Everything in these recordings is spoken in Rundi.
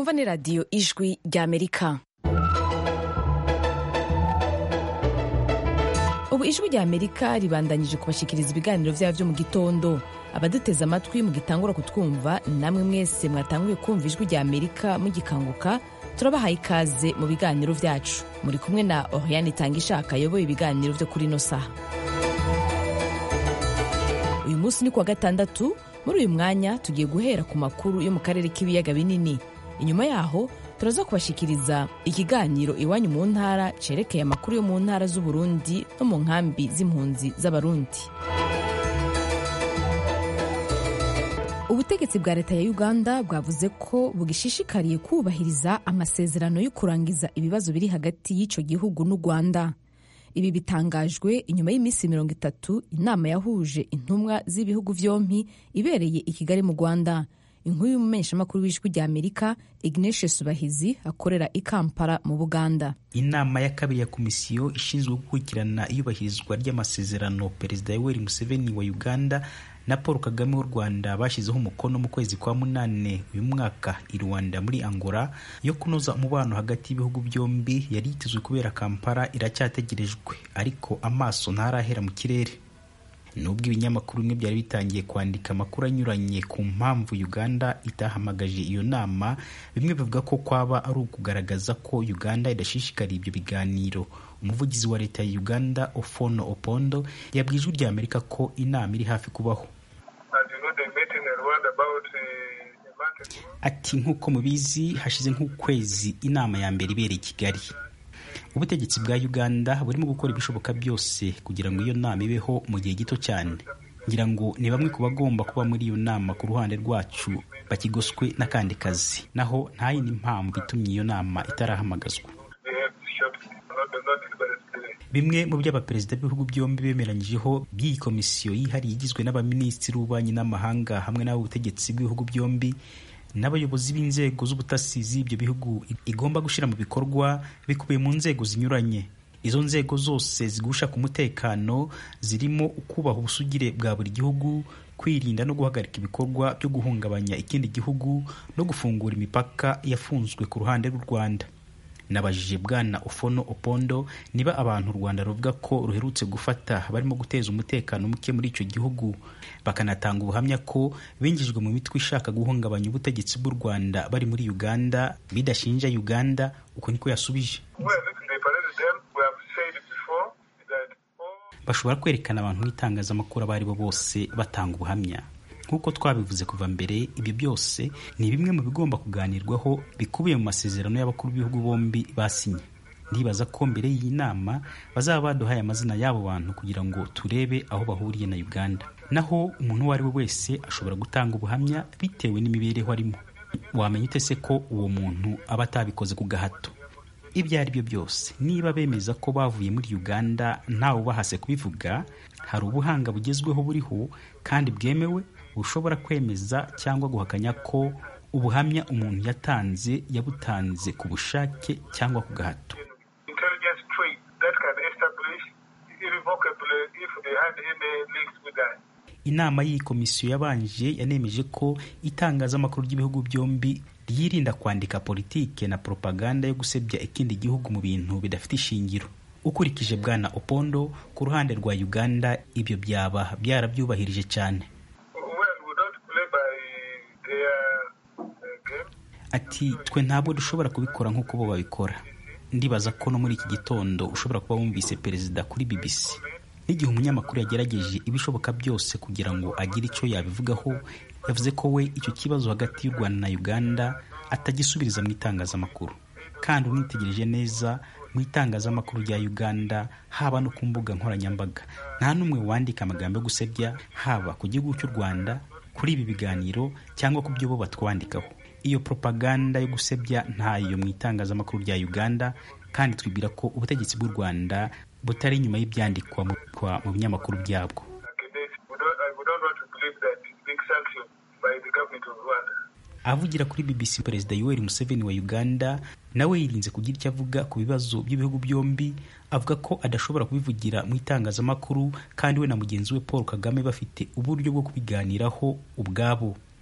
mwumva ni radiyo ijwi ry'amerika ubu ijwi ry'amerika ribandanyije kubashikiriza ibiganiro byabo byo mu gitondo abaduteze amatwi mugitangura kutwumva namwe mwese mwatanguye kumva ijwi ry'amerika mugikanguka turabahaye ikaze mu biganiro byacu muri kumwe na oriane itanga ishaka ayoboye ibiganiro byo kuri ino saha uyu munsi ni kuwa gatandatu muri uyu mwanya tugiye guhera ku makuru yo mu karere k'ibiyaga binini inyuma yaho turaza kubashikiriza ikiganiro iwanyu mu ntara cerekeye amakuru yo mu ntara z'uburundi no mu nkambi z'impunzi z'abarundi ubutegetsi bwa leta ya uganda bwavuze ko bugishishikariye kubahiriza amasezerano yo kurangiza ibibazo biri hagati y'icyo gihugu n'u rwanda ibi bitangajwe inyuma y'iminsi mirongo itatu inama yahuje intumwa z'ibihugu byombi ibereye i kigali mu rwanda inkuru y'umumenyeshamakuru w'ijwi rya amerika ignatius subahizi akorera i kampala mu buganda inama ya kabiri ya komisiyo ishinzwe gukurikirana iyubahirizwa ry'amasezerano perezida yoweri museveni wa uganda na paul kagame w'u rwanda bashyizeho umukono mu kwezi kwa munane uyu mwaka i rwanda muri angola yo kunoza umubano hagati y'ibihugu byombi yari yitezwe kubera kampala iracyategerejwe ariko amaso ntarahera mu kirere nubwo ibinyamakuru bimwe byari bitangiye kwandika amakuru anyuranye ku mpamvu uganda itahamagaje iyo nama bimwe bivuga ko kwaba ari ukugaragaza ko uganda idashishikariye ibyo biganiro umuvugizi wa leta ya uganda ofono opondo yabwiye ijwi rya amerika ko inama iri hafi kubaho ati nk'uko mubizi hashize nk'ukwezi inama ya mbere ibereye i kigali ubutegetsi bwa uganda burimo gukora ibishoboka byose kugira ngo iyo nama ibeho mu gihe gito cyane ngira ngo ni bamwe ku bagomba kuba muri iyo nama ku ruhande rwacu bakigoswe n'akandi kazi naho nta yindi mpamvu itumye iyo nama itarahamagazwa bimwe mu byo abaperezida b'ibihugu byombi bemeranyijeho by'iyi komisiyo yihariye igizwe n'abaminisitiri b'ububanyi n'amahanga hamwe n'ab'ubutegetsi bw'ibihugu byombi n'abayobozi b'inzego z'ubutasi z'ibyo bihugu igomba gushyira mu bikorwa bikubiye mu nzego zinyuranye izo nzego zose zigusha ku mutekano zirimo ukubaha ubusugire bwa buri gihugu kwirinda no guhagarika ibikorwa byo guhungabanya ikindi gihugu no gufungura imipaka yafunzwe ku ruhande rw'u rwanda nabajije bwana ofono opondo niba abantu u rwanda ruvuga ko ruherutse gufata barimo guteza umutekano muke muri icyo gihugu bakanatanga ubuhamya ko binjijwe mu mitwe ishaka guhungabanya ubutegetsi bw'u rwanda bari muri uganda bidashinja uganda uko niko yasubije bashobora kwerekana abantu n'itangazamakuru abo ari bo bose batanga ubuhamya nk'uko twabivuze kuva mbere ibyo byose ni bimwe mu bigomba kuganirwaho bikubiye mu masezerano y'abakuru b'ibihugu bombi basinye ndibaza ko mbere y'iyi nama bazaba baduhaye amazina y'abo bantu kugira ngo turebe aho bahuriye na uganda naho umuntu uwo ari we wese ashobora gutanga ubuhamya bitewe n'imibereho arimo wamenya ute se ko uwo muntu aba atabikoze ku gahato ibyo ari byo byose niba bemeza ko bavuye muri uganda ntawe ubahase kubivuga hari ubuhanga bugezweho buriho kandi bwemewe bushobora kwemeza cyangwa guhakanya ko ubuhamya umuntu yatanze yabutanze ku bushake cyangwa ku gahato inama y'iyi komisiyo yabanje yanemeje ko itangazamakuru ry'ibihugu byombi ryirinda kwandika politike na propaganda yo gusebya ikindi gihugu mu bintu bidafite ishingiro ukurikije bwana opondo ku ruhande rwa uganda ibyo byaba byarabyubahirije cyane ati twe ntabwo dushobora kubikora nk'uko bo babikora ndibaza ko no muri iki gitondo ushobora kuba wumvise perezida kuri bbc n'igihe umunyamakuru yagerageje ibishoboka byose kugira ngo agire icyo yabivugaho yavuze ko we icyo kibazo hagati y'u rwanda na uganda atagisubiriza mu itangazamakuru kandi unitegereje neza mu itangazamakuru rya uganda haba no ku mbuga nkoranyambaga nta n'umwe wandika amagambo yo gusebya haba ku gihugu cy'u rwanda kuri ibi biganiro cyangwa ku byo bo batwandikaho iyo propaganda yo gusebya ntayo mu itangazamakuru rya uganda kandi twibwira ko ubutegetsi bw'u rwanda butari inyuma y'ibyandikwa mu binyamakuru byabwo avugira kuri bbc perezida yoweri museveni wa uganda nawe yirinze kugira icyo avuga ku bibazo by'ibihugu byombi avuga ko adashobora kubivugira mu itangazamakuru kandi we na mugenzi we paul kagame bafite uburyo bwo kubiganiraho ubwabo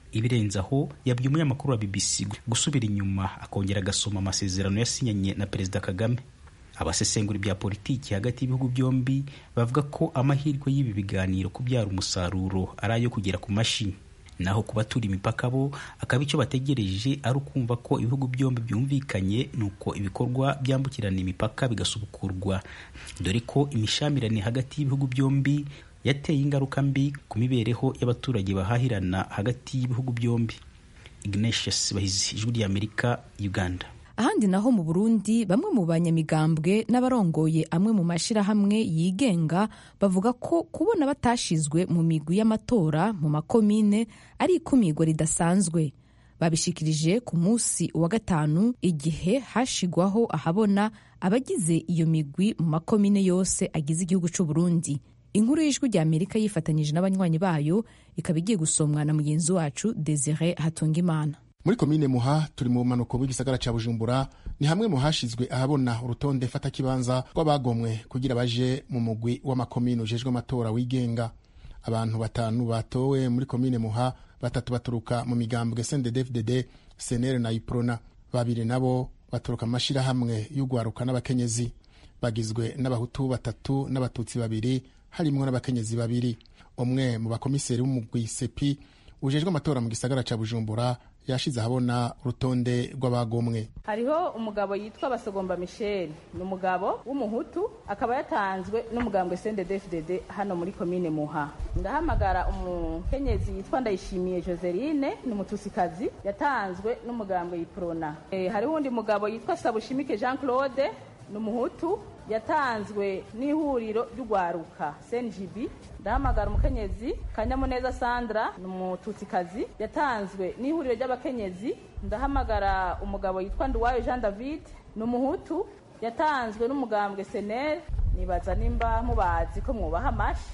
ibirenze aho yabwiye umunyamakuru wa bbc gusubira inyuma akongera agasoma amasezerano yasinyanye na perezida kagame abasesengura ibya politiki hagati y'ibihugu byombi bavuga ko amahirwe y'ibi biganiro kubyara umusaruro ari ayo kugera ku mashini naho ku baturiye imipaka bo akaba icyo bategereje ari ukumva ko ibihugu byombi byumvikanye nuko ibikorwa byambukirana imipaka bigasubukurwa dore ko imishamirane hagati y'ibihugu byombi yateye ingaruka mbi ku mibereho y'abaturage bahahirana hagati y'ibihugu byombi ignatius bahizi ijwi ry'amerika uganda ahandi naho mu burundi bamwe mu banyamigambwe n'abarongoye amwe mu mashyirahamwe yigenga bavuga ko kubona batashizwe mu migwi y'amatora mu makomine ari ikumigwa ridasanzwe babishikirije ku munsi wa gatanu igihe hashigwaho ahabona abagize iyo migwi mu makomine yose agize igihugu cy'u Burundi inkuru y'ijwi rya amerika yifatanyije n'abanywanyi bayo ikaba igiye gusomwa na mugenzi wacu desire hatungimana muri komine muha turi mu bumanuko bw'igisagara ca bujumbura ni hamwe mu hashizwe ahabona urutonde fatakibanza rw'abagomwe kugira baje mu mugwi w'amakomine ujejwe amatora wigenga abantu batanu batowe muri komine muha batatu baturuka mu migambwe sndfdd senere na iprona babiri nabo baturuka mu mashirahamwe y'ugwaruka n'abakenyezi bagizwe n'abahutu batatu n'abatutsi babiri harimwo n'abakenyezi babiri umwe mu bakomiseri b'umugwi sepi ujejwe amatora mu gisagara ca bujumbura yashize ahabona urutonde rw'abagomwe hariho umugabo yitwa basogomba michel ni umugabo w'umuhutu akaba yatanzwe n'umugambwe sndfdd hano muri komine muha ndahamagara umukenyezi yitwa ndayishimiye joseline ni umutusikazi yatanzwe n'umugambwe yiprona e, hariho undi mugabo yitwa sabushimike jean claude ni umuhutu yatanzwe n'ihuriro ry'ugwaruka cngb ndahamagara umukenyezi kanyamuneza sandra ni umututsikazi yatanzwe n'ihuriro ry'abakenyezi ndahamagara umugabo yitwa nduwayo jean david ni umuhutu yatanzwe n'umugambwe senere nibaza nimba mubazi ko mwubaha amashi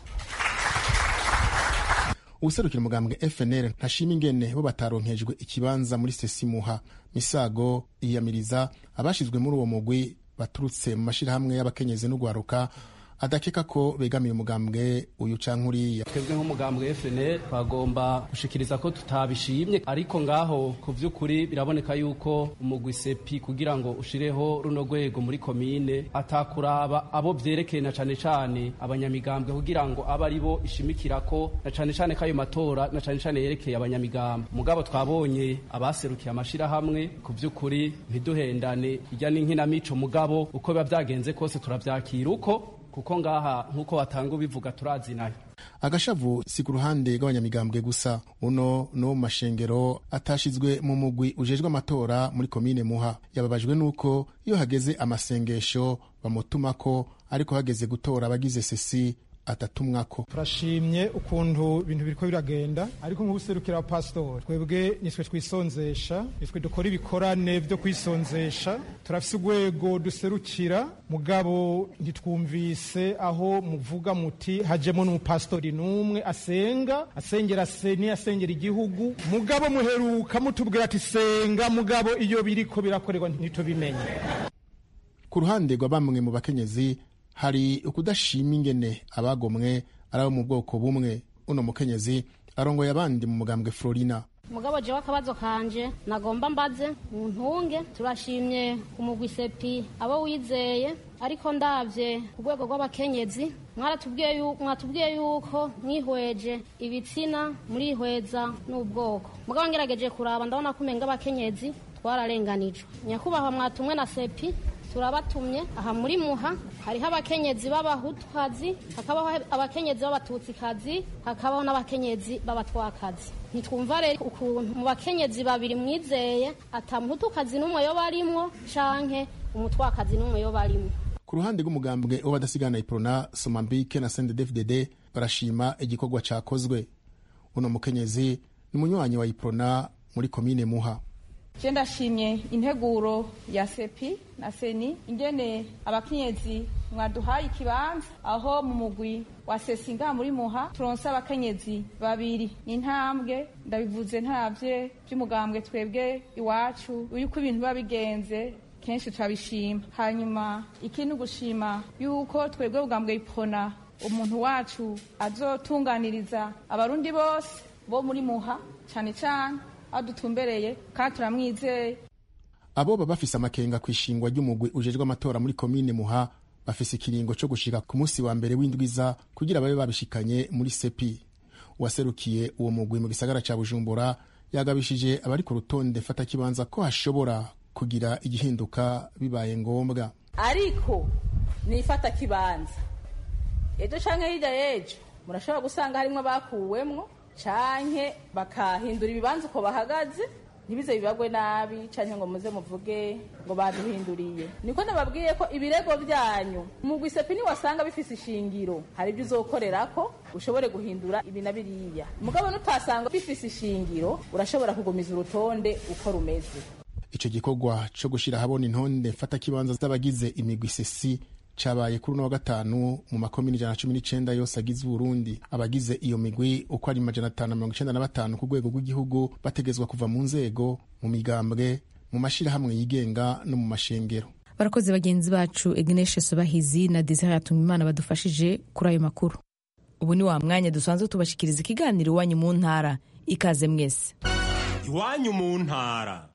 uwuserukira umugambwe fnr ntashima ingene bo bataronkejwe ikibanza muri sesimuha misago yiyamiriza abashizwe muri uwo mugwi baturutse mu mashirahamwe y'abakenyezi n'ugwaruka adakeka ko begamiye umugambwe uyu canke uriya twebwe nk'umugambwe FNL twagomba gushikiriza ko tutabishimye ariko ngaho ku vy'ukuri biraboneka yuko umugwi sepi kugira ngo ushireho runo rwego muri komine atakuraba abo vyerekeye na cane cane abanyamigambwe kugira ngo abe ari bo ishimikirako na cane cane k'ayo matora na cane cane yerekeye abanyamigambwe mugabo twabonye abaserukiye amashirahamwe ku vy'ukuri ntiduhendane irya n'inkinamico mugabo uko biba vyagenze kose turavyakira uko kuko ngaha nk'uko watanga ubivuga turazinayo agashavu si ku ruhande rw'abanyamigambwe gusa uno no mu mashengero atashizwe mu mugwi ujejwe amatora muri komine muha yababajwe n'uko iyo hageze amasengesho bamutumako ariko hageze gutora abagize sesi atatumwako turashimye ukuntu ibintu biriko biragenda ariko nk'ubuserukira abapasitori twebwe nitwe twisonzesha nitwe dukora ibikorane vyo kwisonzesha turafise urwego duserukira mugabo ntitwumvise aho muvuga muti hajemo n'umupasitori n'umwe asenga asengera seni asengera igihugu mugabo muheruka mutubwira ati senga mugabo iyo biriko birakorerwa ntitubimenye ku ruhande rwa bamwe mu bakenyezi hari ukudashima ingene abagomwe ari abo mu bwoko bumwe uno mukenyezi arongoye abandi mu mugambwe florina mugabo jewe akabazo kanje nagomba mbaze mu ntunge turashimye umugwi sepi abo wizeye ariko ndavye ku rwego rw'abakenyezi mwaratubwiye yuko mwatubwiye yuko mwihweje ibitsina murihweza n'ubwoko mugabo ngerageje kuraba ndabona ko umenga abakenyezi twararenganijwe nyakubahwa mwatumwe na sepi turabatumye aha muri muha hariho abakenyezi b'abahutukazi hakabaho abakenyezi b'abatutsikazi hakabaho n'abakenyezi b'abatwakazi ntitwumva rero ukuntu mu bakenyezi babiri mwizeye atamuhutukazi n'umwe yo barimwo canke umutwakazi n'umwe yo barimwo ku ruhande rw'umugambwe w'abadasigana iprona somambike na sndfdd barashima igikorwa cakozwe uno mukenyezi ni umunywanyi wa iprona muri komine muha je ndashimye integuro ya sepi na seni ingene abakenyezi mwaduhaye ikibanza aho mu mugwi wa sesinga muri muha turonse abakenyezi babiri ni intambwe ndabivuze ntavye vy'umugambwe twebwe iwacu yuko ibintu biba bigenze kenshi turabishima hanyuma ikindi gushima yuko twebwe bugambwe ipona umuntu wacu azotunganiriza abarundi bose bo muri muha cyane cyane aho dutumbereye kandi turamwizeye abo baba bafise amakenga ku ishingwa ry'umugwi ujejwe amatora muri komine muha bafise ikiringo co gushika ku munsi wa mbere w'indwiza kugira babe babishikanye muri sepi uwaserukiye uwo mugwi mu gisagara ca bujumbura yagabishije abari ku rutonde fatakibanza ko hashobora kugira igihinduka bibaye ngombwa ariko nifata kibanza ejo canke hirya y'ejo murashobora gusanga harimwo abakuwemwo canke bakahindura ibibanza uko bahagaze ntibize bibagwe nabi canke ngo muze muvuge ngo baduhinduriye niko nababwiye ko ibirego byanyu umugwi sepi niwasanga bifise ishingiro hari ibyo uzokorerako ushobore guhindura ibi na biriya mugabo nutasanga bifise ishingiro urashobora kugumiza urutonde uko rumeze ico gikorwa co gushira ahabona intonde mfatakibanza z'abagize imigwi sesi cabaye kuri uno wa gatanu mu makomini ijana na cumi n'icenda yose agize uburundi abagize iyo migwi uko ari majana atanu na mirongo icenda na batanu ku rwego rw'igihugu bategezwa kuva mu nzego mu migambwe mu mashirahamwe yigenga no mu mashengero barakoze bagenzi bacu igneshe subahizi na desire yatumimana badufashije kuri ayo makuru ubu ni wa mwanya dusanzwe tubashikiriza ikiganiro iwanyu mu ntara ikaze mwese iwanyu mu ntara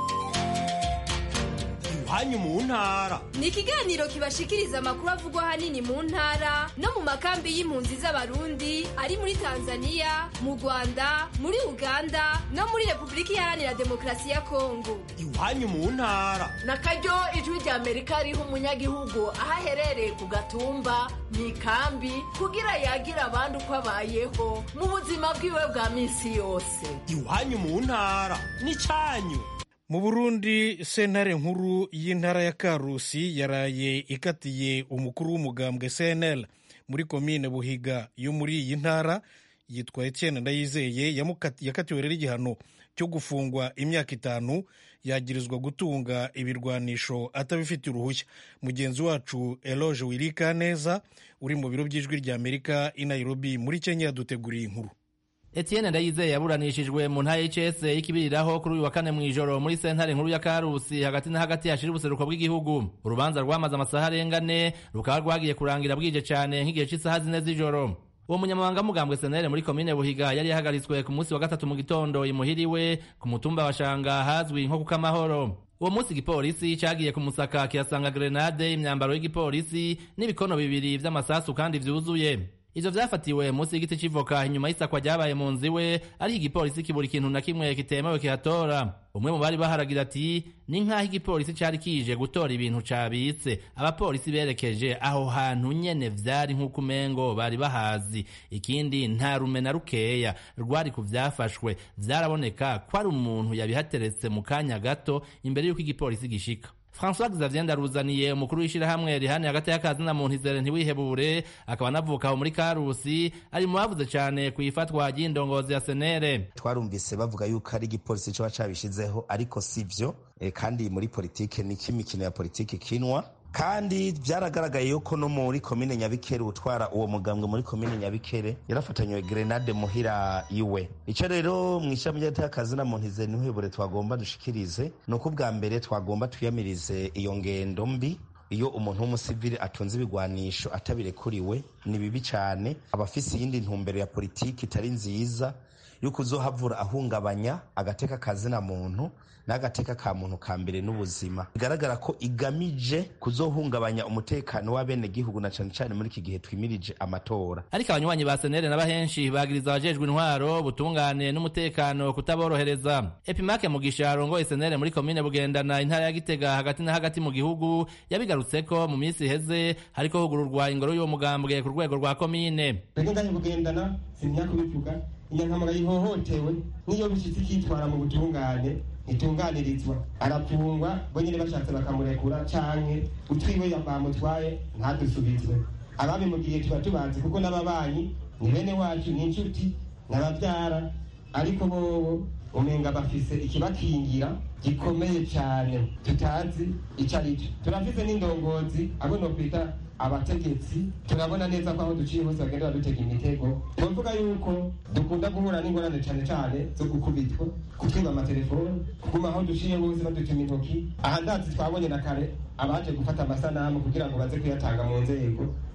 iwanyu mu ntara ni ikiganiro kibashikiriza amakuru avugwa ahanini mu ntara no mu makambi y'impunzi z'abarundi ari muri tanzania mu rwanda muri uganda no muri repubulika iharanira demokarasi ya kongo iwanyu mu ntara na karyo ijwi rya amerika riha umunyagihugu aho aherereye ku gatumba mu ikambi kugira yagira abandi uko abayeho mu buzima bwiwe bwa minsi yose iwanyu mu ntara ni cyanyu mu burundi sentare nkuru y'intara ya karusi yaraye ikatiye umukuru w'umugambwe cnl muri komine buhiga yo muri iyi ntara yitwa etienne ndayizeye yakatiwe rero igihano cyo gufungwa imyaka itanu yagirizwa gutunga ibirwanisho atabifitiye uruhushya mugenzi wacu eloge wirika neza uri mu biro by'ijwi rya amerika i nairobi muri kenya yaduteguriye inkuru Etienne Ndayizeye yaburanishijwe mu ntara y'ICS y'ikibiriraho kuri uyu wa kane mw'ijoro muri sentare nkuru ya Karusi hagati na hagati hashira ubuseruko bw'igihugu urubanza rwamaze amasaha arenga ane rukaba rwagiye kurangira bwije cyane nk'igihe cy'isaha zine z'ijoro uwo munyamabanga mugambwe senere muri komine buhiga yari yahagaritswe ku munsi wa gatatu mu gitondo imuhiriwe ku mutumba wa shanga hazwi nko kuko amahoro uwo munsi igipolisi cagiye kumusaka kirasanga grenade imyambaro y'igipolisi n'ibikono bibiri vy'amasasu kandi vyuzuye ivyo vyafatiwe munsi y'igiti c'ivoka inyuma y'isakwa ryabaye mu nzu iwe ariko igipolisi kibura ikintu na kimwe kitemewe kihatora umwe mu bari baharagira ati ni nk'aho igipolisi cari kije gutora ibintu cabitse abapolisi berekeje aho hantu nyene vyari nk'uko umengo bari bahazi ikindi nta rume na rukeya rwari ku vyafashwe vyaraboneka ko ari umuntu yabihateretse mu kanya gato imbere y'uko igipolisi gishika François Xavier Ndaruzaniye umukuru w'ishirahamwe rihani hagati y'akazi na muntu izere ntiwihebure akaba anavuka aho muri Karusi ari mu bavuze cyane ku ifatwa ry'indongozi ya Senere twarumvise bavuga yuko ari igipolisi coba cabishizeho ariko sivyo e, kandi muri politike niki imikino ya politike kinwa kandi byaragaragaye yuko no muri komine nyabikere utwara uwo mugambwe muri komine nyabikere yarafatanywe grenade muhira iwe icyo rero mu ishami ry'akazi na muntu ize ntihebure twagomba dushikirize ni uko ubwa mbere twagomba twiyamirize iyo ngendo mbi iyo umuntu w'umusivili atunze ibigwanisho atabirekuriwe ni bibi cyane aba afise iyindi ntumbero ya politiki itari nziza yuko uzohavura ahungabanya agateka kazina muntu n'agateka ka muntu ka mbere n'ubuzima bigaragara ko igamije kuzohungabanya umutekano w'abenegihugu na cane cane muri iki gihe twimirije amatora ariko abanywanyi ba senere n'abahenshi bagiriza abajejwe intwaro butungane n'umutekano kutaborohereza epimake mugisha arongoye senere muri komine bugendana intara ya gitega hagati na hagati mu gihugu yabigarutseko mu minsi iheze hariko hugururwa ingoro y'uwo mugambwe ku rwego rwa komine rege ngahe bugendana simya kubivuga inyankamara yihohotewe n'iyo bishitse ikitwara mu butungane ntitunganirizwa arapfungwa bo nyine bashatse bakamurekura canke utwiwe bamutwaye ntadusubizwe ababimugiye tuba tubazi kuko n'ababanyi ni bene wacu ni inshuti n'abavyara ariko bobo umenga bafise ikibakingira gikomeye cyane tutazi ico arico turafise n'indongozi abo nokwita abategetsi turabona neza ko aho duciye hose bagenda badutega imitego tuvuga yuko dukunda guhura n'ingorane cyane cyane zo gukubitwa kutwiba amatelefoni kuguma aho duciye hose badutuma intoki aha ndazi twabonye na kare abaje gufata amasanamu kugira ngo baze kuyatanga mu nzego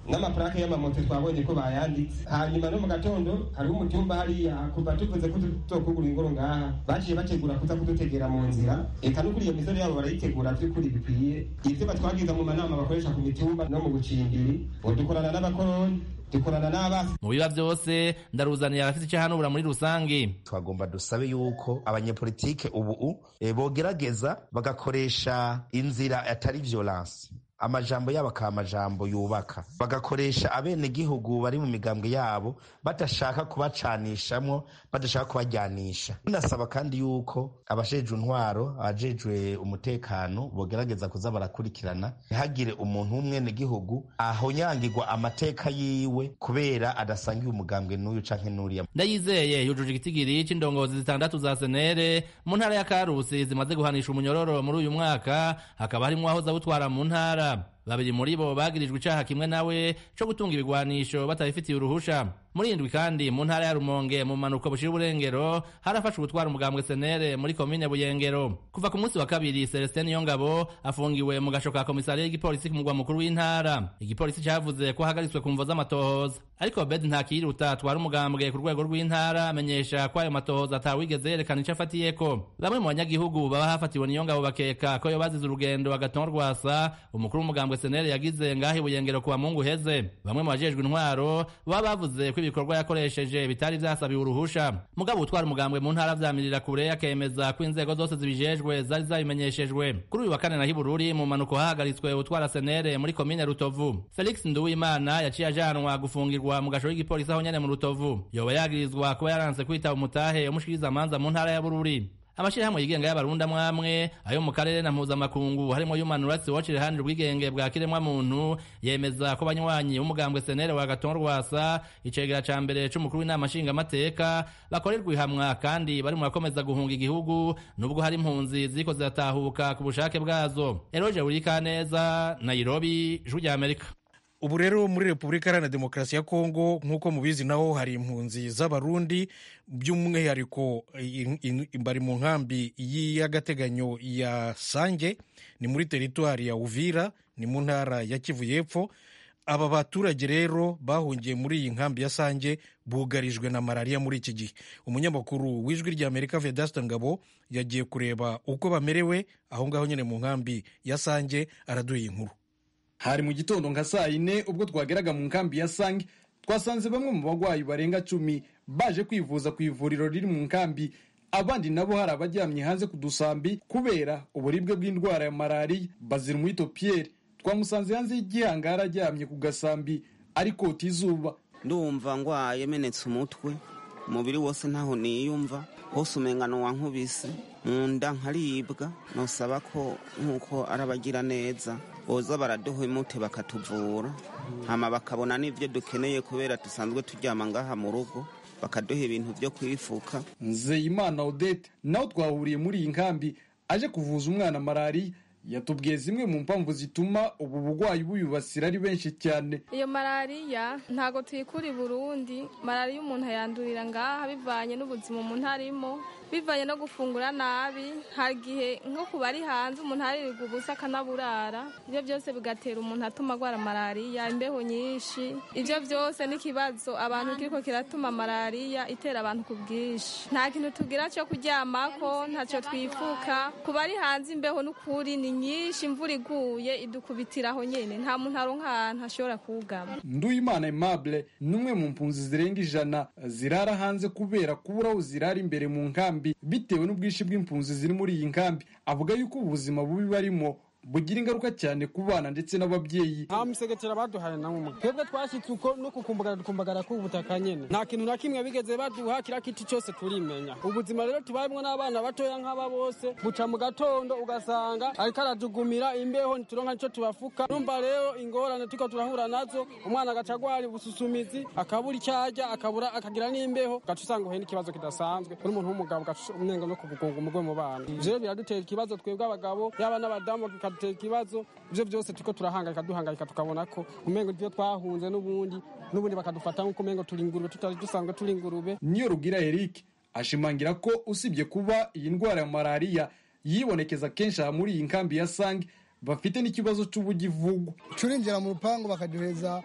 n'amaparake y'amamoto twabonye ko bayanditse hanyuma no mu gatondo hariho umutumba hariya kuva tuvuze ko tuzokugura ingoro ngaha baciye bategura kuza kudutegera mu nzira eka n'ukuri iyo misoro yabo barayitegura by'ukuri bikwiye ibyo batwagiza mu manama bakoresha ku mitumba no mu bucimbiri ngo dukorana n'abakoroni dukorana n'abasi mu biba byose ndaruzaniye abafite icyo hanubura muri rusange twagomba dusabe yuko abanyepolitike ubu e, bogerageza bagakoresha inzira atari violence amajambo yabo akaba amajambo yubaka bagakoresha abenegihugu bari mu migambwe yabo badashaka kubacanishamwo badashaka kubajyanisha binasaba kandi yuko abajejwe intwaro abajejwe umutekano bogerageza kuza barakurikirana ntihagire umuntu w'umwenegihugu ahonyangirwa amateka yiwe kubera adasangiye umugambwe n'uyu canke n'uriya ndayizeye yujuje igitigiri c'indongozi zitandatu za senere mu ntara ya karusi zimaze guhanisha umunyororo muri uyu mwaka hakaba harimwo aho zabutwara mu ntara babiri muri bo bagirijwe icaha kimwe nawe co gutunga ibigwanisho batabifitiye uruhusha muri indwi kandi mu ntara ya rumonge mu manuko bushira uburengero harafashwe gutwara umugambwe senere muri komine buyengero kuva ku munsi wa kabiri celestin yongabo afungiwe mu gasho ka komisariya y'igipolisi ku mugwa mukuru w'intara igipolisi cavuze ko ahagaritswe ku mvo z'amatohoza ariko bed ntakiruta atwara umugambwe ku rwego rw'intara amenyesha ko ayo matohoza atawigeze yerekana ico afatiyeko bamwe mu banyagihugu baba hafatiwe niyongabo bakeka ko yo bazize urugendo agaton rwasa umukuru w'umugambwe senere yagize ngaho ibuyengero ku bamungu heze bamwe mu bajejwe intwaro baba bavuze ko ibikorwa yakoresheje bitari vyasabiwe uruhusha mugabo utwara umugambwe mu ntara vyamirira kure akemeza ko inzego zose zibijejwe zari zabimenyeshejwe kuri uyu wa kane na hibururi mu manuko hahagaritswe utwara senere muri komine rutovu felix nduwimana yaciye ajanwa gufungirwa mu gasho k'igipolisi aho nyene mu rutovu yoba yagirizwa kuba yaranse kwitaba umutahe umushikiriza amanza mu ntara ya bururi amashirahamwe yigenga y'abarundi amwamwe ayo mu karere na mpuzamakungu harimo human rights watch iruhande rw'igenge bwa kiremwa muntu yemeza ko banywanyi b'umugambwe senere wa gaton rwasa icegera ca mbere c'umukuru w'inama nshingamateka bakorerwa ihamwa kandi bari mu bakomeza guhunga igihugu nubwo hari impunzi ziriko ziratahuka ku bushake bwazo eroje urikaneza nairobi ijwi rya amerika ubu rero muri repubulika iharanira demokarasi ya kongo nk'uko mubizi naho hari impunzi z'abarundi by'umwihariko bari mu nkambi y'agateganyo ya sange ni muri teritwari ya uvira ni mu ntara ya kivu y'epfo aba baturage rero bahungiye muri iyi nkambi ya sange bugarijwe na malariya muri iki gihe umunyamakuru w'ijwi rya amerika vedasta ngabo yagiye kureba uko bamerewe aho ngaho nyine mu nkambi ya sange araduha inkuru hari mu gitondo nka saa yine ubwo twageraga mu nkambi ya sange twasanze bamwe mu barwayi barenga cumi baje kwivuza ku ivuriro riri mu nkambi abandi nabo hari abaryamye hanze ku dusambi kubera uburibwe bw'indwara ya malariya bazira umwito pierre twamusanze hanze y'igihangara aryamye ku gasambi ari kota izuba ndumva ngwaye menetse umutwe umubiri wose ntaho niyumva hose umengano wankubise mu nda nkaribwa nosaba ko nk'uko arabagira neza boza baraduha imute bakatuvura hama bakabona n'ibyo dukeneye kubera dusanzwe turyama ngaha mu rugo bakaduha ibintu byo kwifuka nzeyimana odette nawe twahuriye muri iyi nkambi aje kuvuza umwana malariya yatubwiye zimwe mu mpamvu zituma ubu burwayi buyubasira ari benshi cyane iyo malariya ntabwo tuyikura i burundi malariya umuntu ayandurira ngaha bivanye n'ubuzima umuntu arimo bivanye no gufungura nabi hari igihe nko ku bari hanze umuntu aririrwa ubusa akanaburara ibyo byose bigatera umuntu atuma arwara malariya imbeho nyinshi ibyo byose n'ikibazo abantu kiriko kiratuma malariya itera abantu ku bwinshi nta kintu tugira cyo kuryamako ntacyo twifuka ku bari hanze imbeho n'ukuri ni nyinshi imvura iguye idukubitira aho nyine nta muntu aronka ahantu ashobora kugama nduyimana aimable ni umwe mu mpunzi zirenga ijana zirara hanze kubera kubura aho zirara imbere mu nkambi bitewe n'ubwinshi bw'impunzi ziri muri iyi nkambi avuga yuko ubuzima bubi barimo bugira ingaruka cyane ku bana ndetse n'ababyeyi nta musegetera baduhaye na umwe twebwe twashyitse uko no kukumbagara dukumbagara k'ubutaka nyine nta kintu na kimwe bigeze baduha kiriya kiti cyose turimenya ubuzima rero tubayemo n'abana batoya nk'aba bose buca mu gatondo ugasanga ariko aradugumira imbeho ntituronka nicyo tubafuka numva rero ingorane turiko turahura nazo umwana agaca agwara ubususumizi akabura icyo arya akabura akagira n'imbeho ugaca usanga uhuye n'ikibazo kidasanzwe uri umuntu w'umugabo ugaca umenga no kubugunga umugwe mu bana ivyo rero biradutera ikibazo twebwe abagabo yaba n'abadamu bikadutera ikibazo ibyo byose turiko turahangayika duhangayika tukabona ko umengo ibyo twahunze n'ubundi n'ubundi bakadufata nk'uko umengo turi ingurube tutari dusanzwe turi ingurube niyo rugira eric ashimangira ko usibye kuba iyi ndwara ya malariya yibonekeza kenshi aha muri iyi nkambi ya sange bafite n'ikibazo cy'ubugivugwa turinjira mu rupangu bakaduheza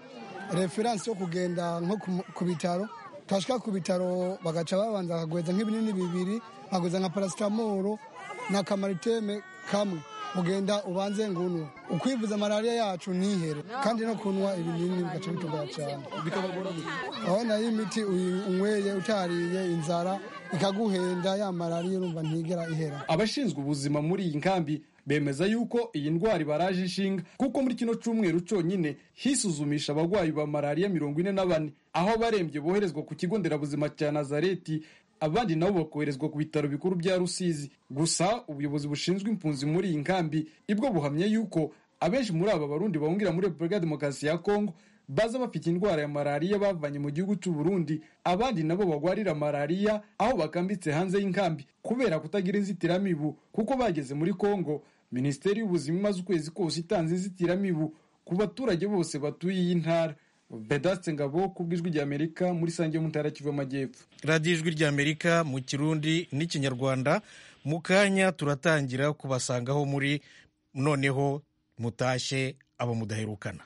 referansi yo kugenda nko ku- ku bitaro twashika ku bitaro bagaca babanza bakagweza nk'ibinini bibiri bakagweza nka parasitamoro na kamariteme kamwe ugenda ubanze ngunwe ukwivuza malariya yacu ntihere kandi no kunywa ibinini bigaca bitugora cyane aho nayo imiti uyi- unyweye utariye inzara ikaguhenda ya malariya urumva ntigera ihera abashinzwe ubuzima muri iyi nkambi bemeza yuko iyi ndwara ibaraje inshinga kuko muri kino cyumweru cyonyine hisuzumisha abarwayi ba malariya mirongo ine na bane aho abarembye boherezwa ku kigo nderabuzima cya nazareti abandi nabo bakoherezwa ku bitaro bikuru bya rusizi gusa ubuyobozi bushinzwe impunzi muri iyi nkambi ibwo buhamya yuko abenshi muri aba barundi bahungira muri repubulika ya demokarasi ya kongo baza bafite indwara ya malariya bavanye mu gihugu cy'u Burundi abandi nabo bagwarira malariya aho bakambitse hanze y'inkambi kubera kutagira inzitiramibu kuko bageze muri Kongo Minisiteri y'ubuzima imaze ukwezi kose itanze inzitiramibu ku baturage bose batuye iyi ntara Vedaste Ngabo ku bw'ijwi rya Amerika muri Sange yo mu ntara ya Kivu y'Amajyepfo radiyo ijwi ry'amerika mu kirundi n'ikinyarwanda mu kanya turatangira kubasangaho muri noneho mutashye abo mudaherukana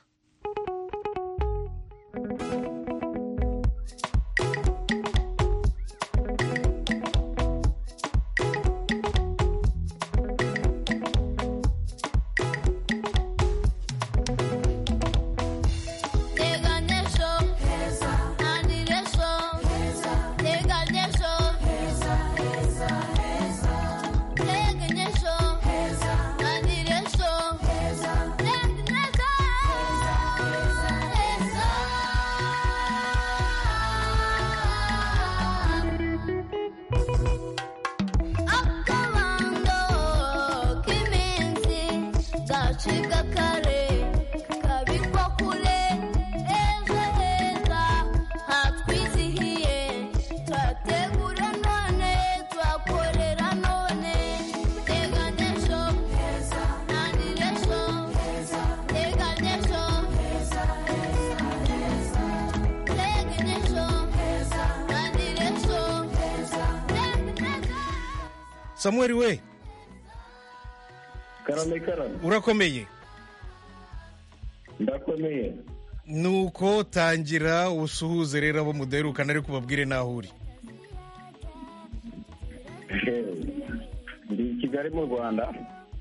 Gacika kare kabikwa kure ejo heza hatwizihiye turategura none turakorera none teganya ejo ntangire ejo teganya ejo teganya ejo ntangire ejo samuel we karame karame urakomeye ndakomeye nuko tangira usuhuze rero abo mudaherukana ariko ubabwire n'aho uri ndi i kigali mu rwanda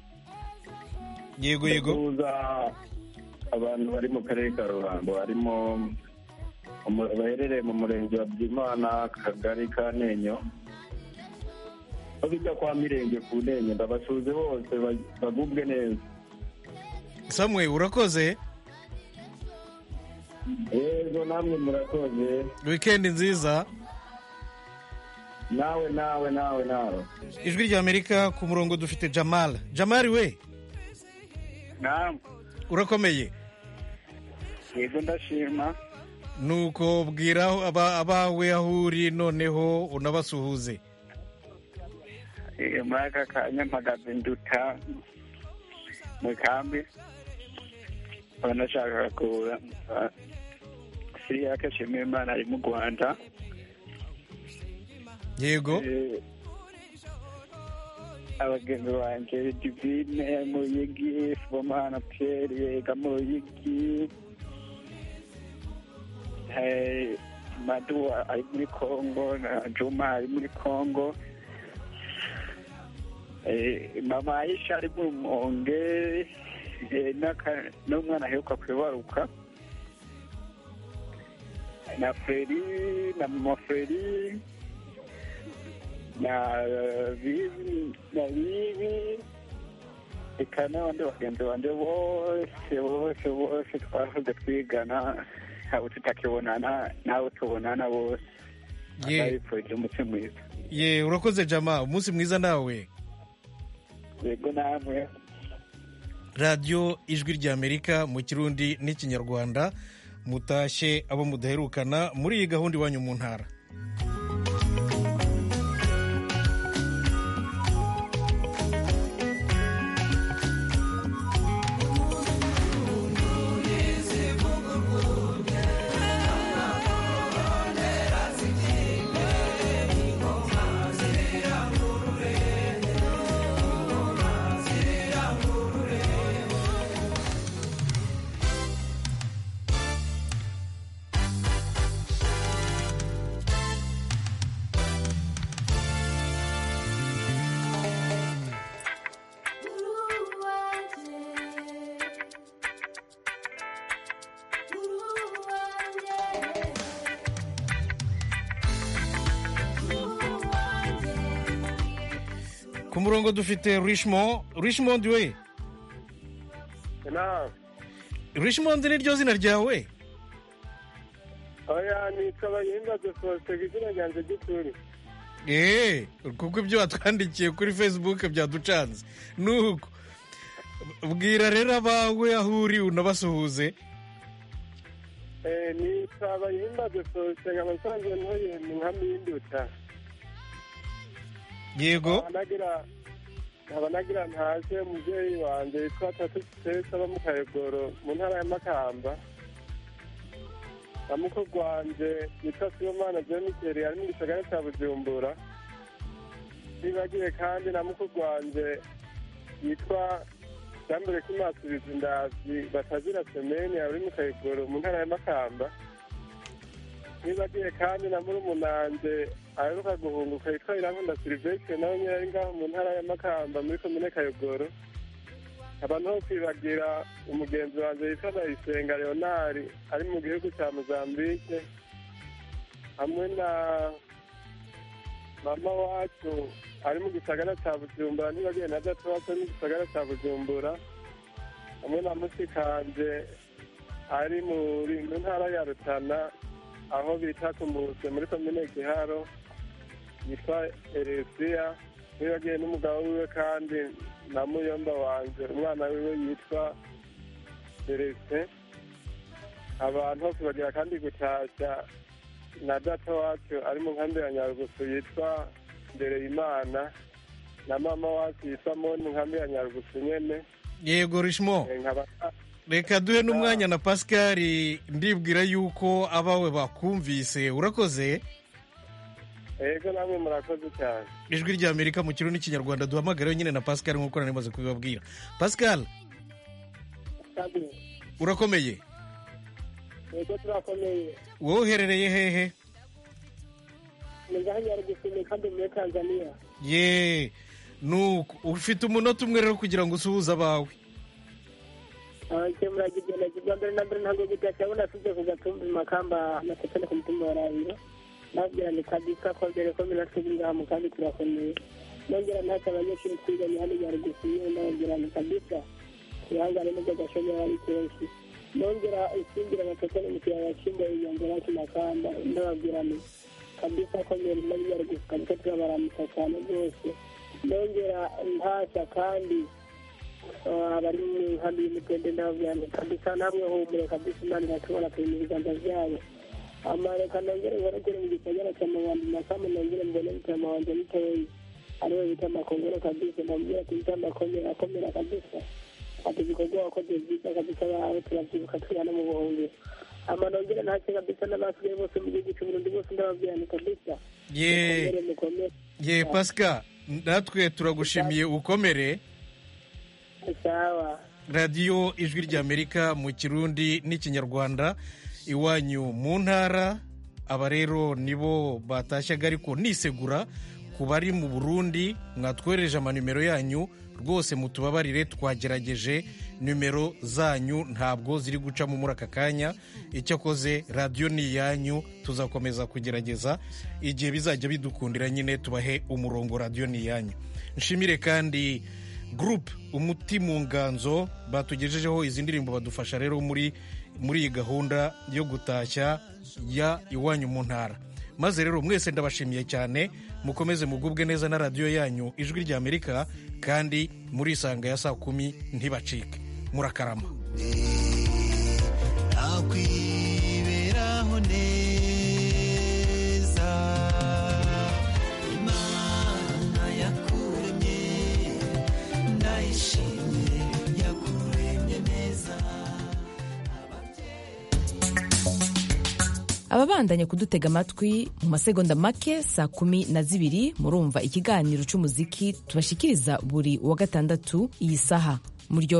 yego yego ndakuza abantu bari mu karere ka ruhango harimo umu- baherereye mu murenge wa byimana akagari ka nenyo aho bijya kwa mirenge ku nenyo ndabasuhuze bose ba- bagubwe neza samuel urakoze yego namwe murakoze wikendi nziza nawe nawe nawe nawe ijwi ry'amerika ku murongo dufite jamal jamal we naam urakomeye yego ndashima nuko bwira aba- abawe aho uri noneho unabasuhuze Eh, muri aka kanya mpagaze nduta mu kambi nkaba nashakaga kuza siriya shimira imana ari mu rwanda yego Eh, abagenzi banjye divine muyigi fomana pierre yega muyigi Eh, madu ari muri congo na juma ari muri congo Eh, mama aisha ari mu monge eh, n'aka- n'umwana aheruka kwibaruka na feri na mama feri na bibi na bibi eka n'abandi bagenzi banje bose bose bose twahoze twigana abo tutakibonana n'abo tubonana bose Ye. ndabifurije umunsi mwiza ye urakoze jama umunsi mwiza nawe yego namwe radiyo ijwi ry'amerika mu kirundi n'ikinyarwanda mutashye abo mudaherukana muri iyi gahunda iwanyu mu ntara ku murongo dufite richmond richmond we na richmond ni ryo zina ryawe oya nitwa bayimbaze faustin ku izina ryanjye ry'ukuri eee kuko ibyo watwandikiye kuri facebook byaducanze nuko bwira rero abawe aho uri unabasuhuze Eh, nitwa bayimbaze faustin nkaba nsanzwe ntuye mu nkambi y'induta yego nkaba nagira nkaba nagira ntaje umubyeyi wanjye witwa tatu sitesa aba mu kayogoro mu ntara ya makamba na mukuru wanjye yitwa sibomana jenikeri ari mu gisagara cya bujumbura nibagiwe kandi na mukuru wanjye yitwa jambere kimasubiza indazi batazira semeni ari mu kayogoro mu ntara ya makamba nibagiwe kandi na murumunanje aheruka guhunguka yitwa irankunda silivestre nawe nyine ari ngaho mu ntara ya makamba muri komine kayogoro abantu ho kwibagira umugenzi wanjye yitwa ndayisenga leonari ari mu gihugu cya mozambique hamwe na mama wacu ari mu gisagara cya bujumbura ntibagiwe na data wacu ari mu gisagara cya bujumbura hamwe na musikanje ari muri mu ntara ya rutana aho bita ku muse muri komine giharo yitwa eresiya ntibagiwe n'umugabo wiwe kandi na muyomba wanje umwana wiwe yitwa celestin abantu hose bagira kandi gutashya na data wacu ari mu nkambi ya nyarugusu yitwa ndereyimana na mama wacu yitwa moni mu nkambi ya nyarugusu nyene yego richmond Eh, nkaba reka duhe n'umwanya na pascal ndibwira yuko abawe bakumvise urakoze ego namwe murakoze cyane ijwi ry'amerika mu kirundi n'ikinyarwanda duhamagareho nyine na pascal nk'uko nari maze kubibabwira pascal urakomeye ego turakomeye wowe uherereye hehe ni ngaho nyarugusume kandi muri tanzania ye nuko ufite umunota umwe rero kugira ngo usuhuze abawe icyo muragigenda bwa mbere na mbere ntabwo gutashya abona asuze ku gatumbi makamba amasepene ku mutima wa rabiro nabwira ni kabisa ko mbere ko mina twebwe ngaha mu kandi turakomeye nongera ntacyo abanyeshuri twiganye hano nyarugusume ndababwira ni kabisa ihangane n'ubwo gashomera ari kenshi nongera isingira amasepene mu kiyaya cy'imboye yongera ku makamba ndababwira ni kabisa ko mbere muri nyarugusu kabisa turabaramutsa cyane rwose nongera ntashya kandi abari mu nkambi y'umutende ndababwira ni kabisa namwe humure kabisa imana iratubona turi mu biganza byabo amareka nongere nkorogere mu gisagara cya mabandi makamu nongere mbone bitama wanjye mutoyi ariwe bita makongoro kabisa ndamubwira ati bita makomera akomera kabisa ati ibikorwa wakoze byiza kabisa bawe turabyibuka turi hano mu buhungiro ama nongere ntacyo kabisa n'abasigaye bose mu gihugu cy'uburundi bose ndababwira ni kabisa ye mukomere mukomere ye pascal natwe turagushimiye ukomere sawa radiyo ijwi ry'amerika mu kirundi n'ikinyarwanda iwanyu mu ntara aba rero nibo batashyaga ariko nisegura ku bari mu burundi mwatwohereje amanimero yanyu rwose mutubabarire twagerageje nimero zanyu ntabwo ziri gucamo muri aka kanya icyakoze radiyo ni iyanyu tuzakomeza kugerageza igihe bizajya bidukundira nyine tubahe umurongo radiyo ni iyanyu nshimire kandi gurupe umuti mu nganzo batugejejeho izi ndirimbo badufasha rero muri muri iyi gahunda yo gutashya ya iwanyu mu ntara maze rero mwese ndabashimiye cyane mukomeze mugubwe neza na radiyo yanyu ijwi ry'amerika kandi muri isanga ya saa kumi ntibacike murakarama nakwiberaho neza imana yakuremye ndayishimye yakuremye neza ababandanya kudutega amatwi mu masegonda make saa kumi na zibiri murumva ikiganiro cy'umuziki tubashikiriza buri wa gatandatu iyi saha muryo